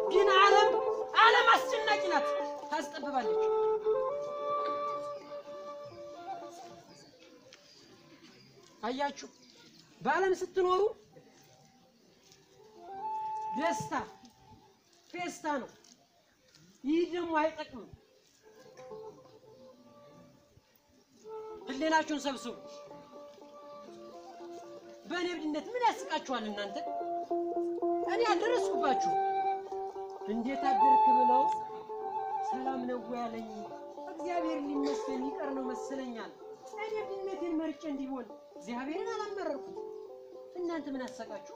ግን ዓለም ዓለም አስጨናቂ ናት፣ ታስጠብባለች። አያችሁ፣ በዓለም ስትኖሩ ደስታ ፌስታ ነው። ይህ ደግሞ አይጠቅምም። ህሌናችሁን ሰብስቡ። በእኔ እብድነት ምን ያስቃችኋል እናንተ? እኔ አልደረስኩባችሁ። እንዴት አደርክ ብለው ሰላም ነው ያለኝ እግዚአብሔር ሊመስገን ይቀር ነው መሰለኛል። እኔ እብድነቴን መርጬ እንዲሆን እግዚአብሔርን አላመረርኩም። እናንተ ምን አሳቃችሁ?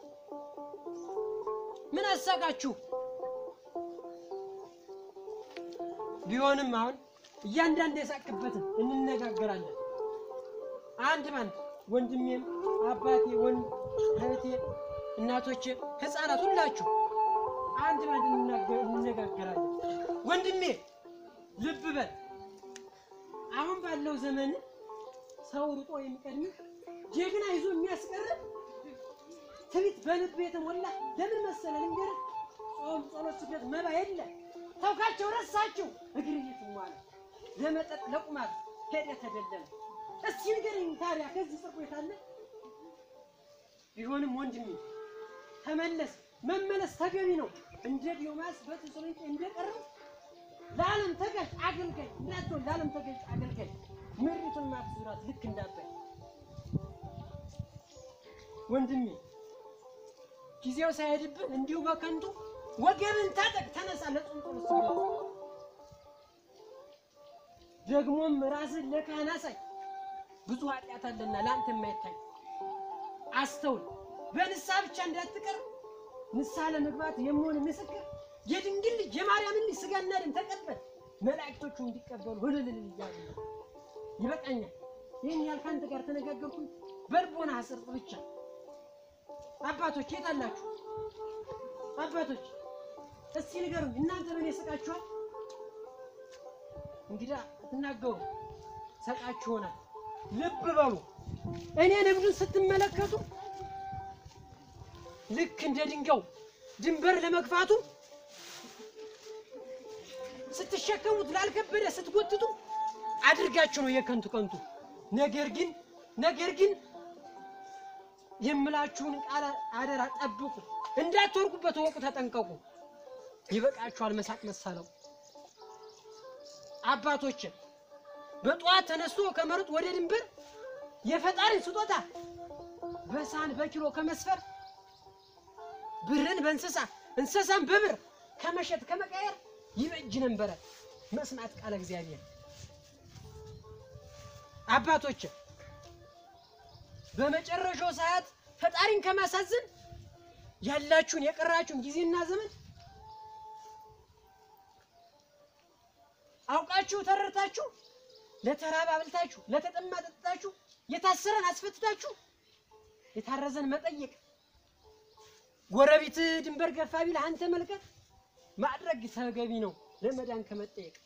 ምን አሳቃችሁ? ቢሆንም አሁን እያንዳንዱ የሳቅበትን እንነጋገራለን። አንድ ባንድ ወንድሜም፣ አባቴ፣ ወንድ እህቴ፣ እናቶቼ፣ ህፃናት ሁላችሁ አንድ ባንድ እንናገ- እንነጋገራለን። ወንድሜ ልብ በል። አሁን ባለው ዘመን ሰው ሩጦ የሚቀድምህ ጀግና ይዞ የሚያስቀር ትዕቢት በልብ የተሞላ ለምን መሰለህ ልንገርህ፣ ጾም፣ ጸሎት፣ ስግደት፣ መባ የለ ተውካቸው፣ ረሳቸው። እግር እየተሟለ ለመጠጥ ለቁማር ሄደ ተደለለ። እስኪ ንገረኝ ታዲያ ከዚህ ጽድቅ የት አለ? ቢሆንም ወንድሜ ተመለስ። መመለስ ተገቢ ነው። እንደ ዲዮማስ በተሰሎንቄ እንደቀረው ለዓለም ተገዥ አገልጋይ እንዳትሆን፣ ለዓለም ተገዥ አገልጋይ ምድሪቱን ማትዙራት ልክ እንዳባይ ወንድሜ ጊዜው ሳይሄድብህ እንዲሁ በከንቱ ወገብን ታጠቅ፣ ተነሳ ለጾም ጸሎት ስግደት። ደግሞም ራስን ለካህን አሳይ፣ ብዙ ኃጢአት አለና ለአንተ የማይታይ አስተውል። በንስሐ ብቻ እንዳትቀር ንስሐ ለመግባት የመሆን ምስክር የድንግል ልጅ የማርያምን ልጅ ስጋና ደም ተቀበል፣ መላእክቶቹ እንዲቀበሉ ህልልል እያሉ ነው። ይበቃኛል። ይህን ያህል ከአንተ ጋር ተነጋገርኩኝ። በልቦና አስርጥ ብቻ። አባቶች የት አላችሁ? አባቶች እስቲ ንገሩኝ፣ እናንተ ምን ይስቃችኋል? እንግዳ ትናገሩ ሰቃችሁ ይሆናል። ልብ በሉ። እኔ ንግዱን ስትመለከቱ ልክ እንደ ድንጋዩ ድንበር ለመግፋቱ ስትሸከሙት ላልከበደ ስትጎትቱ አድርጋችሁ ነው የከንቱ ከንቱ። ነገር ግን ነገር ግን የምላችሁን ቃል አደራ ጠብቁ፣ እንዳትወርቁበት ወቁ፣ ተጠንቀቁ። ይበቃችኋል መሳቅ መሳለው። አባቶች በጠዋት ተነስቶ ከመሮጥ ወደ ድንበር የፈጣሪን ስጦታ በሳህን በኪሎ ከመስፈር ብርን በእንስሳ እንስሳን በብር ከመሸጥ ከመቀየር ይበጅ ነበረ መስማት ቃለ እግዚአብሔር። አባቶች በመጨረሻው ሰዓት ፈጣሪን ከማሳዘን ያላችሁን የቀራችሁን ጊዜና ዘመን አውቃችሁ ተረድታችሁ ለተራበ አብልታችሁ ለተጠማ ጠጥታችሁ የታሰረን አስፈትታችሁ የታረዘን መጠየቅ ጎረቤት ድንበር ገፋ ቢል አንተ መልቀቅ ማድረግ ተገቢ ነው ለመዳን ከመጠየቅ።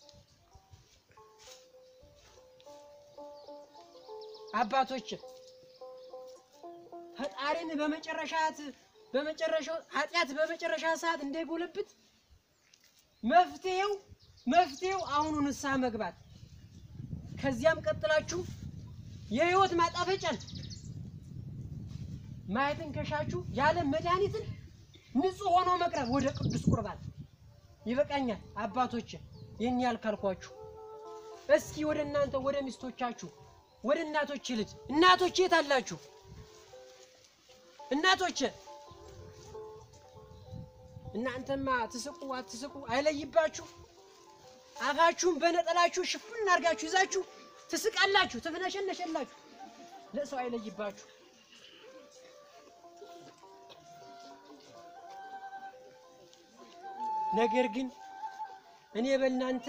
አባቶች ፈጣሪን በመጨረሻት በመጨረሻው ኃጢአት በመጨረሻ ሰዓት እንዳይጎለብት መፍትሄው መፍትሄው አሁኑ ንስሐ መግባት ከዚያም ቀጥላችሁ የህይወት ማጣፈጫን ማየትን ከሻችሁ የዓለም መድኃኒትን ንጹሕ ሆኖ መቅረብ ወደ ቅዱስ ቁርባን ይበቃኛል። አባቶች ይህን ያህል ካልኳችሁ፣ እስኪ ወደ እናንተ ወደ ሚስቶቻችሁ ወደ እናቶች ልጅ እናቶች የት አላችሁ? እናቶች እናንተማ ትስቁ አትስቁ አይለይባችሁ። አፋችሁን በነጠላችሁ ሽፉን አድርጋችሁ ይዛችሁ ትስቃላችሁ፣ ትፍነሸነሸላችሁ። ለሰው አይለይባችሁ። ነገር ግን እኔ በእናንተ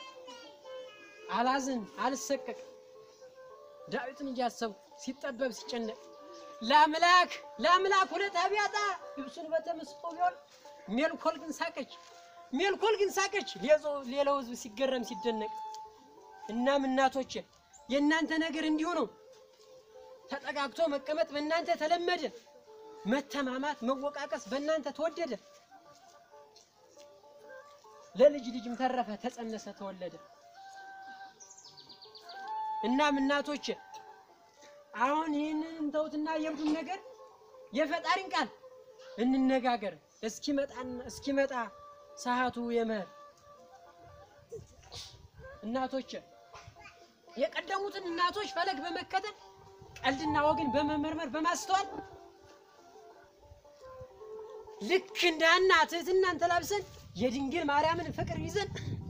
አላዝን አልሰቀቅ። ዳዊትን እያሰብኩ ሲጠበብ ሲጨነቅ ለአምላክ ለአምላክ ሁለት አብያጣ ልብሱን በተመስጦ ቢሆን ሜልኮል ግን ሳቀች፣ ሜልኮል ግን ሳቀች። ሌላው- ሌላው ሕዝብ ሲገረም ሲደነቅ። እናም እናቶቼ የእናንተ ነገር እንዲሁ ነው። ተጠጋግቶ መቀመጥ በእናንተ ተለመደ። መተማማት፣ መወቃቀስ በእናንተ ተወደደ። ለልጅ ልጅም ተረፈ፣ ተጸነሰ፣ ተወለደ። እናም እናቶች አሁን ይህንን እንተውትና የብዱን ነገር የፈጣሪን ቃል እንነጋገር። እስኪመጣን እስኪመጣ ሰዓቱ የመኸር እናቶች የቀደሙትን እናቶች ፈለግ በመከተል ቀልድና ወግን በመመርመር በማስተዋል ልክ እንደ ሐና ትህትናን ተላብሰን የድንግል ማርያምን ፍቅር ይዘን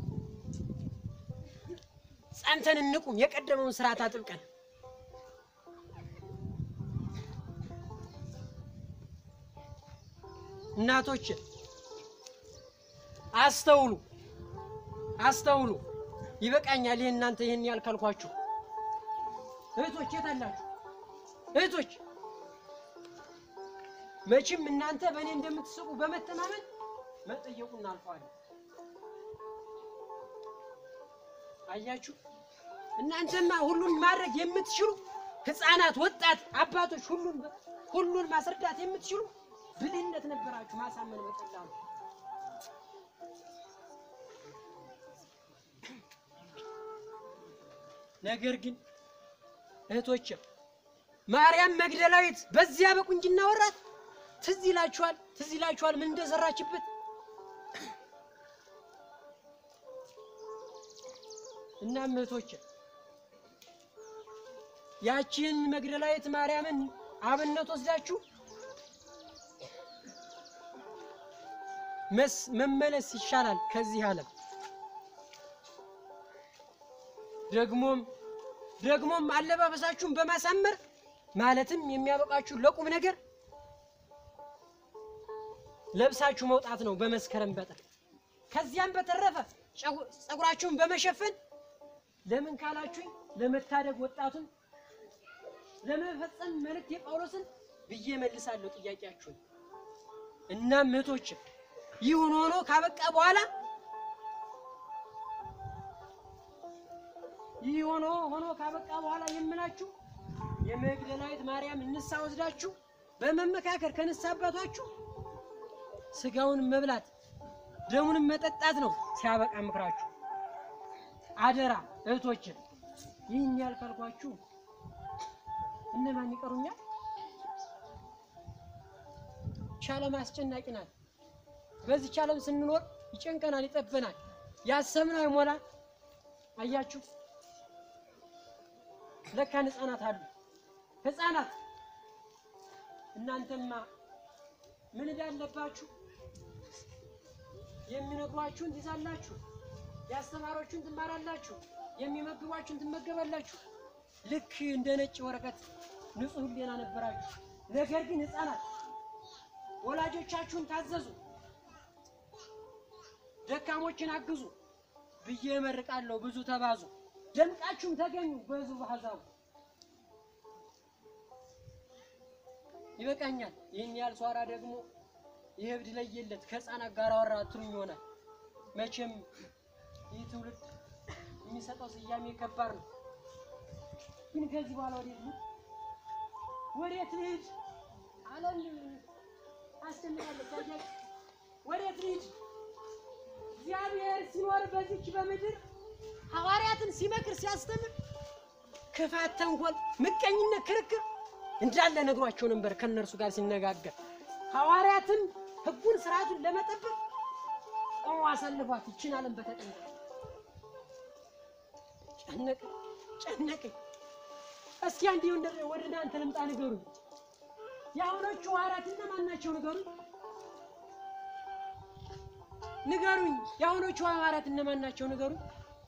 ጸንተን እንቁም። የቀደመውን ስርዓት አጥብቀን እናቶች አስተውሉ፣ አስተውሉ። ይበቃኛል። ይህ እናንተ ይህን ያልካልኳችሁ እህቶች የት አላችሁ? እህቶች መቼም እናንተ በእኔ እንደምትስቁ በመተማመን መጠየቁን እናልፈዋለን። አያችሁ፣ እናንተማ ሁሉን ማድረግ የምትችሉ ህፃናት፣ ወጣት፣ አባቶች ሁሉን ሁሉን ማስረዳት የምትችሉ ብልህነት ነበራችሁ። ማሳመን በቀላሉ ነገር ግን እህቶች ማርያም መግደላዊት በዚያ በቁንጅና ወራት ትዝ ይላችኋል፣ ትዝ ይላችኋል ምን እንደሰራችበት። እናም እህቶች ያቺን መግደላዊት ማርያምን አብነት ወስዳችሁ መስ መመለስ ይሻላል ከዚህ ዓለም። ደግሞም ደግሞም አለባበሳችሁን በማሳመር ማለትም የሚያበቃችሁ ለቁም ነገር ለብሳችሁ መውጣት ነው በመስከረም በጥር። ከዚያም በተረፈ ፀጉራችሁን በመሸፈን ለምን ካላችሁኝ ለመታደግ ወጣቱን ለመፈጸም መልእክት የጳውሎስን ብዬ መልሳለሁ ጥያቄያችሁን። እናም እህቶች ይሁን ሆኖ ካበቃ በኋላ ይህ ሆኖ ሆኖ ካበቃ በኋላ የምላችሁ የመግደላዊት ማርያም እንሳ ወስዳችሁ በመመካከር ከንሳ አባቷችሁ ስጋውን መብላት ደሙንም መጠጣት ነው ሲያበቃ ምክራችሁ። አደራ እህቶች፣ ይህን ያልካልኳችሁ እነማን ይቀሩኛል? ቻለም አስጨናቂ ናት። በዚህ ቻለም ስንኖር ይጨንቀናል፣ ይጠበናል፣ ያሰብነው አይሞላ። አያችሁ ለካን ህፃናት አሉ። ህፃናት እናንተማ ምን ዕዳ አለባችሁ? የሚነግሯችሁን ትይዛላችሁ፣ ያስተማሯችሁን ትማራላችሁ፣ የሚመግቧችሁን ትመገባላችሁ። ልክ እንደ ነጭ ወረቀት ንጹሕ ሕሊና ነበራችሁ። ነገር ግን ህፃናት ወላጆቻችሁን ታዘዙ፣ ደካሞችን አግዙ ብዬ እመርቃለሁ። ብዙ ተባዙ፣ ደምቃችሁም ተገኙ በዙ በአሕዛቡ። ይበቃኛል። ይህን ያህል ሷራ ደግሞ ይህ እብድ ለየለት ከህፃናት ጋር አወራ ትሉኝ ይሆናል። መቼም ይህ ትውልድ የሚሰጠው ስያሜ ከባድ ነው። ግን ከዚህ በኋላ ወዴት ልሂድ? ወዴት ልሂድ? ዓለም አስጨንቃለች። አያችሁ፣ ወዴት ልሂድ? እግዚአብሔር ሲኖር በዚች በምድር ሐዋርያትን ሲመክር ሲያስተምር ክፋት፣ ተንኮል፣ ምቀኝነት፣ ክርክር እንዳለ ነግሯቸው ነበር። ከእነርሱ ጋር ሲነጋገር ሐዋርያትን ሕጉን ስርዓቱን ለመጠበቅ ቆሞ አሳልፏት ይችን ዓለም በተጠንቀቅ ጨነቀኝ ጨነቀኝ። እስኪ አንዴ ወደ እናንተ ልምጣ፣ ንገሩኝ። የአሁኖቹ ሐዋርያት እነማን ናቸው? ንገሩኝ ንገሩኝ። የአሁኖቹ ሐዋርያት እነማን ናቸው? ንገሩኝ።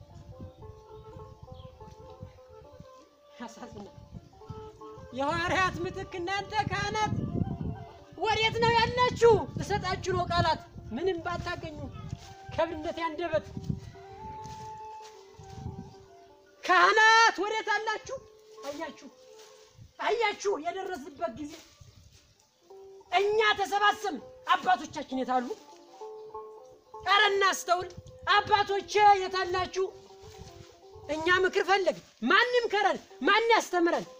ያሳዝናል። የሐዋርያት ምትክ እናንተ ካህናት ወዴት ነው ያላችሁ? እሰጣችሁ ነው ቃላት ምንም ባታገኙ ከብነት ያንደበት ካህናት ወዴት አላችሁ? አያችሁ አያችሁ የደረስንበት ጊዜ እኛ ተሰባሰብን። አባቶቻችን የታሉ? ኧረ እናስተውል። አባቶቼ የታላችሁ? እኛ ምክር ፈለግን። ማንም ከረን ማን ያስተምረን?